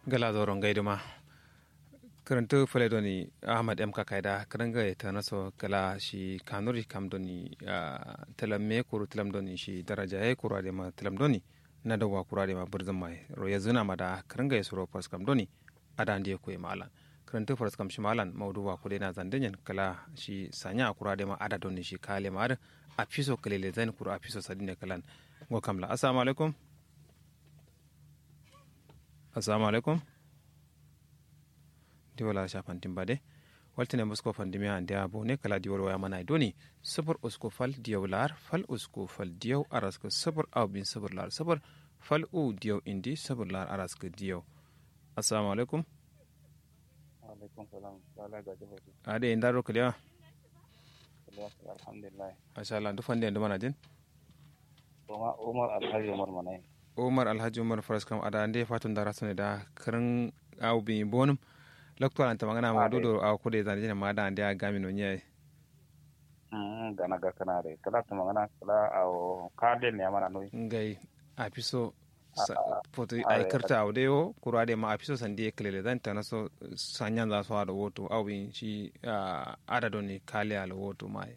gala zoron gaiduma karantu fale doni ahmad m kakaida karanga ta naso gala shi kanuri kam doni talam me kuru talam doni shi daraja ya kura de ma talam doni na dawa kura de ma burzan mai ro ya zuna ma da karanga ya suro pas kam doni ada ndiye ko malan karantu fars kam shi malan mauduwa ko de na zandenyen kala shi sanya kura de ma ada doni shi kale ma a fiso kalele zan kura a fiso sadine kalan ngo kamla assalamu alaikum assalamu alaikum di wala shafan timbade waltine musko fandimi ande abo ne kala di wala mana doni sabur usko fal diyaw lar fal usko fal diyaw arasko sabur aw bin sabur lar sabur fal u diyaw indi sabur lar arasko diyaw assalamu alaikum alaikum salam sala ga jibati ade indaro kliya alhamdulillah masha Allah du fande ndo mana din Umar Umar Alhaji Umar Manai umar alhaji umar faras kam ada ande fatun dara sone da karan aw bi bonum lokto anta magana ma dodo aw ko de zan jina ma da ande a gami no nyai mm gana ga kana re kala to magana kala aw kade ne amana noi ngai a piso Ah, foto ah, ay ah, karta aw de o kura de ma a piso sandi e klele dan tan so sanyan za so ada woto aw bi shi ada doni kale ala woto mai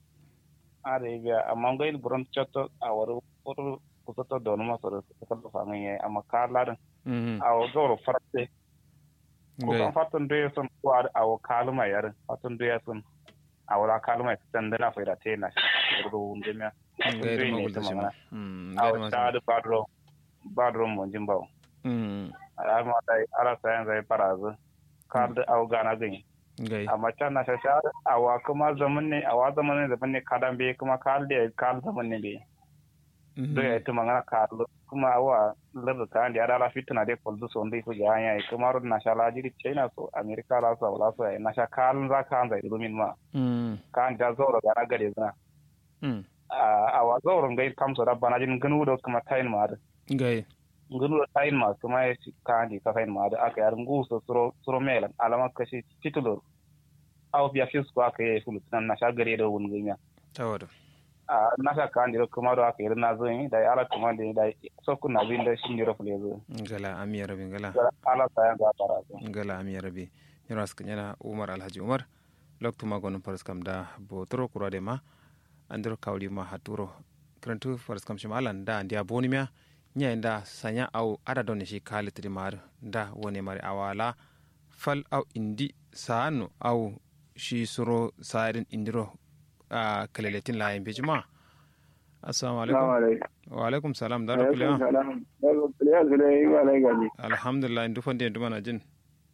are ga amma ngai buron chatto awar foto kusato don ma so ko to fa ngai amma kala dan mhm aw zoro farate ko ngai kan fatun do son ko aw kalma yar fatun do yasun awra kalma tan da na faida te na shi do ndemya ngai da ne magul ta da shi ma magana. mhm ngai aw da ta ma da badro badro mo jimbaw mhm alama dai ala sayan zai farazu kar da au gana gani ngai amma can na shasha awa kuma zaman ne awa zaman ne zaman ne kadan be kuma kar da kar zaman ne be do ya tuma ngana kar kuma awa lar ta andi ada la fitna de kol du sonde ko ya ya kuma ro na shala jiri china so america la so la so na sha kar za ka zai rumin ma mhm kan da zoro gana gade zana mhm awa zoro ngai kamso da bana jin ganu do kuma tayin ma da ngai ngunu da tayin ma kuma ya ci kandi ka tayin ma da aka yar nguso suro suro melan alama kashi titulo aw biya fis ko aka yi fulu nan na sha gare da wun ganya tawado a na sha kandi da kuma da aka yi na zo yi da ala kuma da da so ku na bin da shi ne rafle zo ngala amiya rabi ngala ala sa yan ga fara zo ngala amiya rabi ñoras ka ñana umar alhaji umar loktuma gono paras kam da bo toro kurade ma andiro kawli ma haturo krantu paras kam shima alan da ndia boni mia nya nda sanya au ada don shi kalitri mar da woni mari awala fal au indi saanu au shi suro sairin indiro a kaleletin la yimbe jima assalamu alaikum wa alaikum salam da rukuliya alhamdulillah ndu fonde ndu mana jin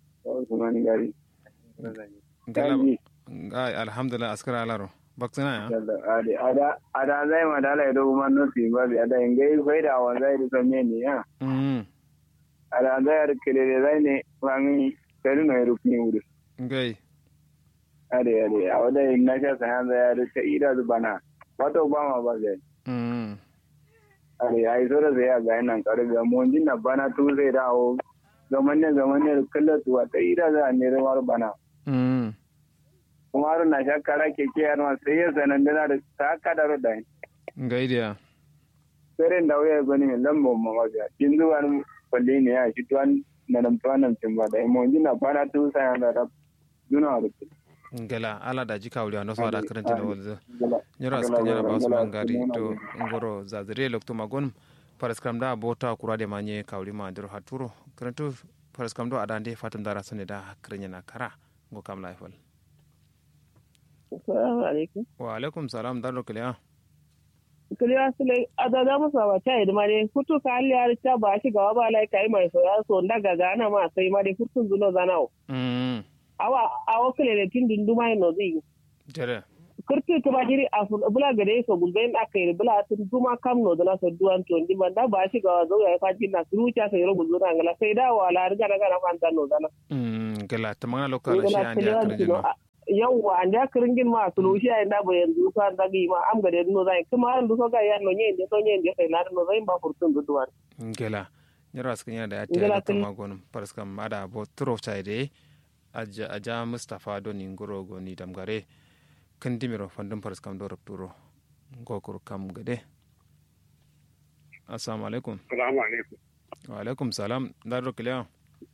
ngala ngai alhamdulillah askara alaro baksana ya ada zai ma dala ido kuma nufi ba bi ada ingai faida wa zai da sanye ne ya mm ada zai ar kele zai ne wani kare no iru ni wuri ngai ade ade a wada in na sha sayan zai ar ta ida zu bana wato ba ma ba zai mm ade ai so da zai ya ga nan kare ga mun jin na bana tu zai dawo zaman ne zaman ne kallatu wa ta ida za ne rawar bana mm kuma har na sha kara keke yar ma sai ya sanan da da ta kadaro da ngai dia seren da waya gani min lambo ma maga kinzu wan kwalle ne ya shi tuwan na nan tuwan nan cin ba da mo jina bana tu sa ya da duna da ngala ala da jika wuli ano da karanta da walza nyoro aska nyana ba usman gari to ngoro zazire lokto magon paras kam da bota kurade manye kawli ma ndiro haturo karantu paras kam do adande fatum dara sone da krenya na kara ngo kam laifal Assalamu alaikum. wa alaikum salam daro kiliya Kiliya sule adada musa wa ta idima ne futu ka hali ya ta ba shi gawa ba lai kai mai soya so ndaga gana ma sai ma dai futun zuno zanao. mm Awa awa kile ne tin dindu mai no zai. jere Kurti ta ba jiri a bula gare so gulben aka yi bula tun duma kam no dana so duwan to ndi banda ba shi gawa zo ya faji na rucha sai ro gulzuna ngala sai da wala riga daga na fanta no dana. mm ngala tamanga lokala shi andi akran no yawwa an da kiringin ma sulu shi ai da ba yanzu ka da gi ma am gade no zai kuma an du so ga ya no nyende no nyende sai na no zai ba furtun du duwan ngela nyoro aska nyana da ya Ngela ta kili- lokto magon paras kam ada bo turo chaide aja aja mustafa do ni ngoro go ni damgare kandimiro fandum paras kam do rapturo ngokor kam gade assalamu alaikum assalamu alaikum wa alaikum salam daro kiliya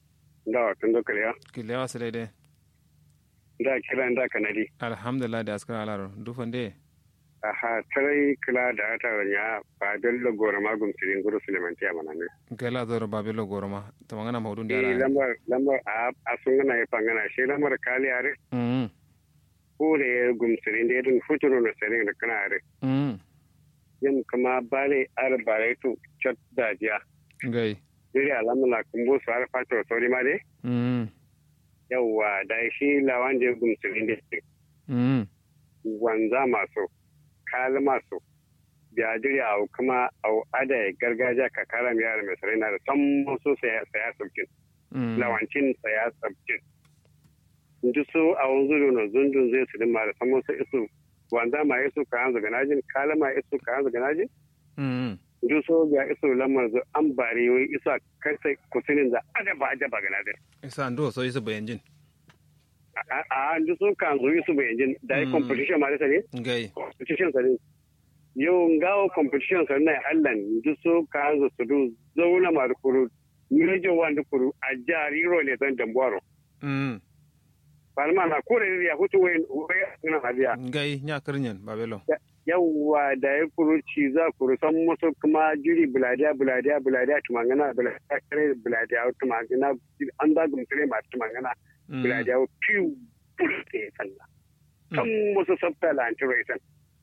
da tun da kariya kilewa su daidai da kira da kanadi alhamdulillah da askara alaro dufan dai aha tarai kila da ta ya ba dallo gora magum sirin guru sulemanti a manane gala zoro babelo goroma to mangana maudun eh da lambar lambar a a sungana ya pangana shi lambar kali are mm kure gum sirin da dun futuro na sirin da kana are mm yin kuma bale ar bare tu chat da jiya gai diri alamla kumbu su ar fato sori ma de mm yawa da shi lawan da gum sirin da mm wanza masu kali masu biyadiri a kuma a ada gargajiya ka kara mi yara mai sarai na da san musu saya saya sabkin mm lawancin saya sabkin inji su a wanzu da na zundun zai su dimma da san musu isu wanza ma isu ka hanzu ga najin kala ma isu ka hanzu ga najin mm inji su ga isu lamar zu an bari wai isa kai sai kusinin da ajaba ajaba ga najin isa ndo so isa bayan jin a a inji su ka hanzu isu bai jin da yi Mm. competition ma da sani gai competition sa ne yau ngawo competition sa na allan duk so ka zo su du zauna ma kuru mejo wanda kuru a jari ro ne zan dambuwaro mm palma na kure ya hutu wai wai na hadiya gai nya kirnyen babelo yawwa da ya kuru ci za kuru san musu kuma jiri buladiya buladiya buladiya tumangana buladiya kare buladiya tumangana an da gumtare ma tumangana Mm. buladiya piu bulate sallah kan musu sabta lantar isan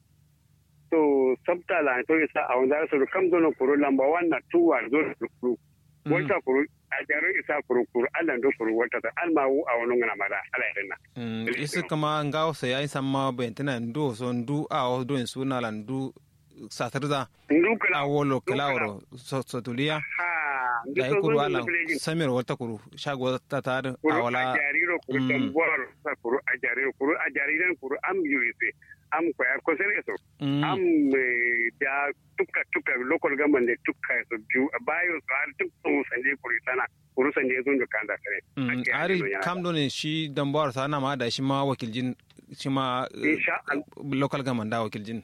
to sabta lantar isa a wanda su kam zono kuru lamba wannan tuwa zo da kuru Mm. wata kuru a jarin isa kuru kuru allan do kuru wata ta almawu a wani ngana mada ala irin na Mm, isi kama ngawo sa yayi samma bentina ndo so ndu a o do en suna la ndu satarza ndukala a wolo kelawro so so tulia ha da yi kuru ala samir wata kuru shago ta ta a kuru a wala jariro kuru Mm. tambuwar sa kuru a jariro kuru a jariran kuru am yurise am kwaya kusan eso Mm, am eh, da tuka tuka local government da tuka su biyu a bayo su har duk sun sanje kuri sana kuru sanje sun da kan da kare mm, Ake ari yanzu yana kam do ne shi dambuwar sa na ma da shi ma wakiljin shi ma eh, Insha Allah. local government da wakiljin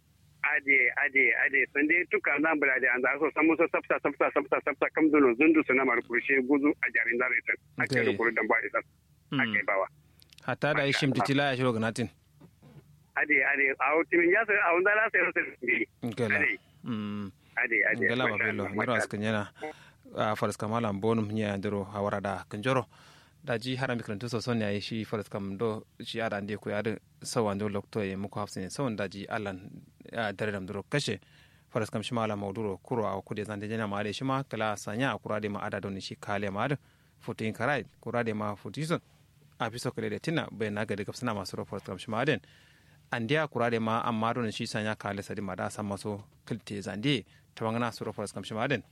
aje aje aje sanje tuka nan bula da an za so samu so sabta sabta sabta sabta kam dono zundu sana mar kurushe guzu a jarin dare tan ake da Okay. kuru dan ba ita Mm. ake bawa hatta da ishim titila ya shiro ganatin aje aje a utimin ya sai a wanda la sai sai gela Ade. mm aje aje gela masha babelo Allah, ngiro masha askan yana a faras kamala bonum nya ndiro hawara da kanjoro da ji harami karantu so son yayi shi faras kam do shi ada ande ko yada sawan do lokto e muko hafsin sawan da ji allan a dare dam duro kashe faras kam shi mala mauduro kuro a kude zande jana ma de shi ma kala sanya a kurade ma ada don shi kale ma da futin karai kurade ma futison a fiso kale de tina bai na gadi gafsana masu ro faras kam shi ma den andiya kurade ma amma don shi sanya kale sadi ma da san maso kilte zande tawangana suro faras kam shi ma den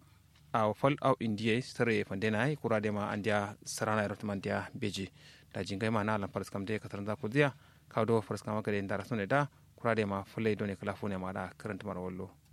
a fal au indiye sare fandena ai kurade ma andia sarana erot mandia beji da jingai ma na lan faras kam de katar da kudiya ka do faras kam ka de ndara sone da kurade ma fulai done kala fune ma da karanta mar wallo